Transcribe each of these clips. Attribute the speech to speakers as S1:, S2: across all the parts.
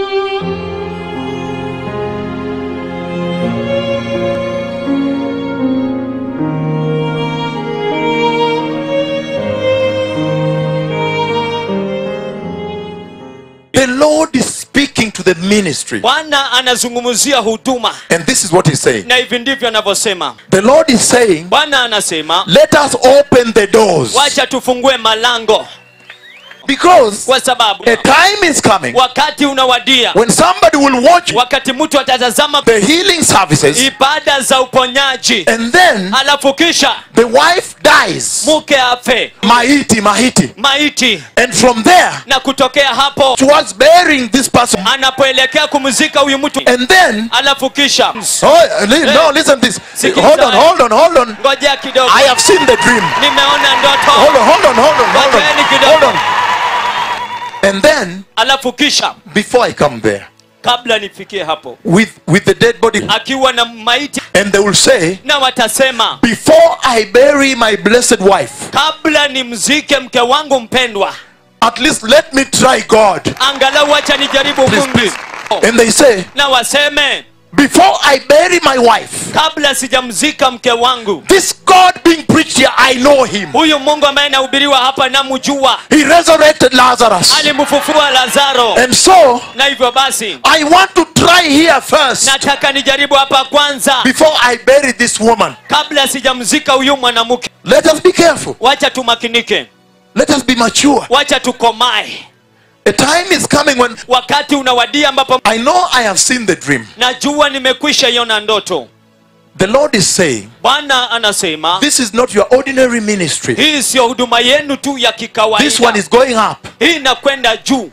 S1: The Lord is speaking to the ministry.
S2: bwana anazungumzia huduma
S1: And this is what he's saying.
S2: na hivi ndivyo anavyosema
S1: The Lord is saying,
S2: bwana anasema
S1: let us open the doors.
S2: wacha tufungue malango
S1: Because
S2: kwa sababu
S1: a time is coming
S2: wakati unawadia
S1: when somebody will watch
S2: wakati mtu atatazama
S1: the healing services
S2: ibada za uponyaji
S1: and then
S2: halafu kisha
S1: the wife dies.
S2: mke afe
S1: Maiti, Mahiti.
S2: maiti
S1: And from there,
S2: na kutokea hapo
S1: towards burying this person.
S2: anapoelekea kumzika huyu mtu
S1: And then,
S2: halafu kisha
S1: oh, li- no, listen this.
S2: Sikiliza
S1: Hold on,
S2: haya.
S1: hold on, hold on.
S2: ngojea kidogo
S1: I have seen the dream.
S2: nimeona
S1: Hold
S2: ndoto
S1: on, hold on, hold on, hold
S2: Ngojeeni
S1: on.
S2: kidogo.
S1: Hold on. And then,
S2: halafu kisha
S1: before I come there,
S2: kabla nifikie hapo
S1: with, with the dead body,
S2: akiwa na maiti
S1: and they will say,
S2: na watasema
S1: Before I bury my blessed wife,
S2: kabla nimzike mke wangu mpendwa
S1: at least let me try God.
S2: angalau wacha nijaribu
S1: Please,
S2: mungu
S1: please. And they say,
S2: na waseme
S1: Before I bury my wife,
S2: kabla sijamzika mke wangu
S1: this God being preached here, I know him.
S2: huyu mungu ambaye anahubiriwa hapa namjua
S1: He resurrected Lazarus.
S2: alimfufua lazaro
S1: And so,
S2: na hivyo basi
S1: I want to try here first
S2: nataka nijaribu hapa kwanza
S1: before I bury this woman.
S2: kabla sijamzika huyu mwanamke
S1: Let us be careful.
S2: wacha tumakinike
S1: Let us be mature.
S2: wacha tukomae
S1: A time is coming when
S2: wakati unawadia ambapo
S1: I know I have seen the dream.
S2: najua nimekwisha iona ndoto
S1: The Lord is saying,
S2: bwana anasema
S1: This is not your ordinary ministry.
S2: hii siyo huduma yenu tu ya
S1: This one
S2: kikawaida
S1: is going up.
S2: hii inakwenda juu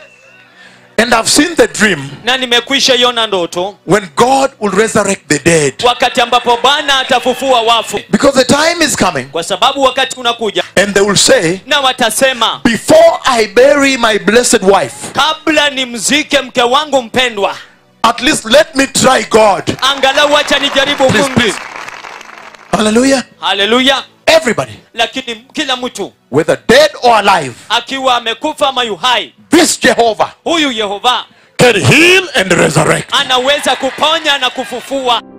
S1: And I've seen the dream
S2: na nimekwisha iona ndoto
S1: when God will resurrect the dead.
S2: wakati ambapo bwana atafufua wafu
S1: Because the time is coming
S2: kwa sababu wakati unakuja
S1: and they will say,
S2: na watasema
S1: Before I bury my blessed wife,
S2: kabla nimzike mke wangu mpendwa
S1: at least let me try God.
S2: angalau wacha nijaribu
S1: Please,
S2: mungu
S1: please. Hallelujah.
S2: haleluya
S1: Everybody,
S2: lakini kila mtu
S1: whether dead or alive,
S2: akiwa amekufa ama yuhai
S1: this Jehovah
S2: huyu yehova
S1: can heal and resurrect.
S2: anaweza kuponya na kufufua